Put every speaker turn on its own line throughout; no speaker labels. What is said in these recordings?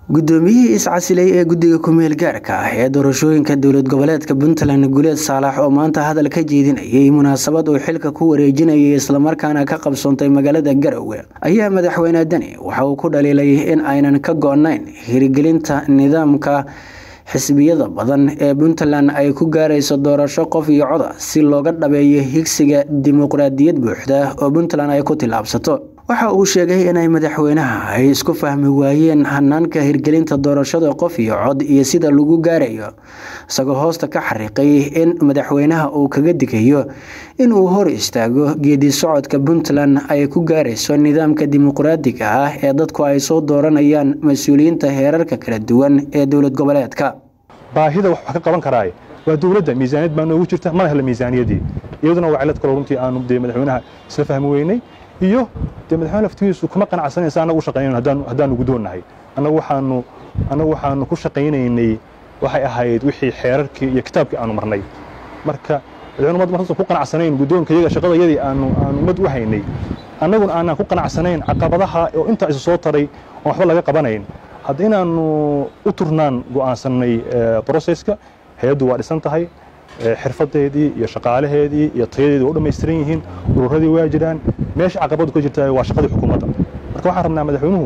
guddoomiyihii iscasilay ee guddiga ku-meel gaarka ah ee doorashooyinka dowlad goboleedka puntland guleed saalax oo maanta hadal ka jeedinayay munaasabad uu xilka ku wareejinayay islamarkaana ka qabsoontay magaalada garowe ayaa madaxweyne deni waxa uu ku dhaliilay in aynan ka go-nayn hirgelinta nidaamka xisbiyada badan ee puntland ay ku gaarayso doorasho qof iyo coda si looga dhabeeyo higsiga dimuqraadiyad buuxda oo puntland ay ku tillaabsato waxa uu sheegay inay madaxweynaha ay isku fahmi waayeen hanaanka hirgelinta doorashada qof iyo cod iyo sida lagu gaarayo isagoo hoosta ka xariiqay in madaxweynaha uu kaga digayo inuu hor istaago geedi socodka puntland ay ku gaarayso nidaamka dimuqraadiga ah ee dadku ay soo dooranayaan mas-uuliyiinta heerarka kala duwan ee dowlad goboleedka
baahida wax ka qaban karaaye waa dowladda miisaaniyad baa noogu jirta mana hela miisaaniyadii iyaduna waa cilad kaloo runtii aanu dee madaxweynaha isla fahmi weynay iyo dee madaxweyne laftigiisu kuma qanacsanaysa annagu u shaqaynayn haddaanu guddoonnahay annagu waxaanu annagu waxaanu ku shaqaynaynay waxay ahayd wixii xeerarkii iyo kitaabkii aanu marnay marka madaxweyne umad markasan ku qanacsanayn guddoonka iyaga shaqadayadii aanu aanu ummad u haynay annaguna aanaan ku qanacsanayn caqabadaha oo intaa isu soo taray oon waxba laga qabanayn hadda inaannu u turnaan go'aansannay broseska hay-addu waa dhisan tahay xirfadeedii iyo shaqaalaheedii iyo tayadeedii waa u dhammaystiran yihiin ururadii waa jiraan meesha caqabadu ka jirta waa shaqadii xukuumadda marka waxaan rabnaa madaxweynuhu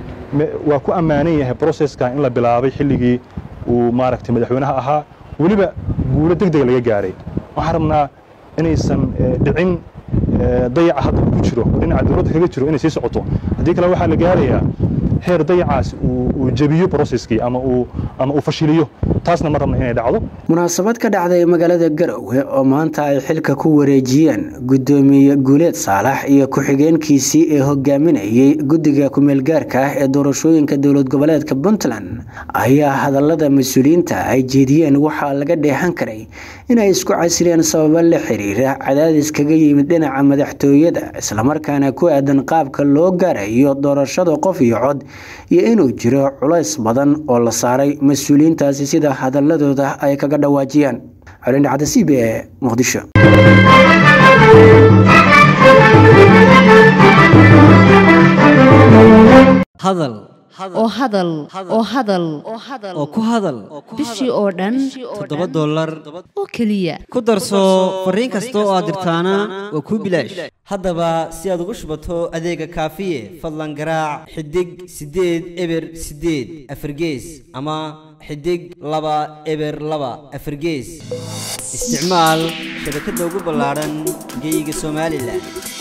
waa ku ammaanan yahay broseska in la bilaabay xilligii uu maaragtay madaxweynaha ahaa weliba guulo deg dega laga gaaray waxaan rabnaa inaysan dhicin dayaca hadda uu ku jiro oo dhinaca dowladda kaga jiro inay sii socoto haddii kale waxaa la gaarayaa heer dayacaas uu jebiyo broseskii ama uu fashiliyo taasna ma rabna inay dhacdo
munaasabad ka dhacday magaalada garowe oo maanta ay xilka ku wareejiyeen guddoomiye guuleed saalax iyo ku-xigeenkiisii ee hogaaminayay guddiga ku-meelgaarka ah ee doorashooyinka dowlad goboleedka puntland ayaa hadallada mas-uuliyiinta ay jeediyeen waxaa laga dheehan karay inay isku casileen sababo la xiriira cadaadis kaga yimid dhinaca madaxtooyada islamarkaana ku aadan qaabka loo gaarayo doorashada qof iyo cod iyo inuu jiro culays badan oo la saaray mas-uuliyiintaasi sida hadaladooda ay kaga dhawaajiyaan colindhacda c b e muqdisho
hadal
oo hadal oo hadal
oo ku hadal
bishii oo dhan
toddoba dollar
oo keliya
ku darso fariin kasta oo aad dirtaana waa kuu bilaash haddaba si aad ugu shubato adeega kaafiye fadlan garaac xidig siddeed eber siddeed afargees ama xidig laba eber laba afargees isticmaal shabakadda ugu ballaadhan geyga somalilan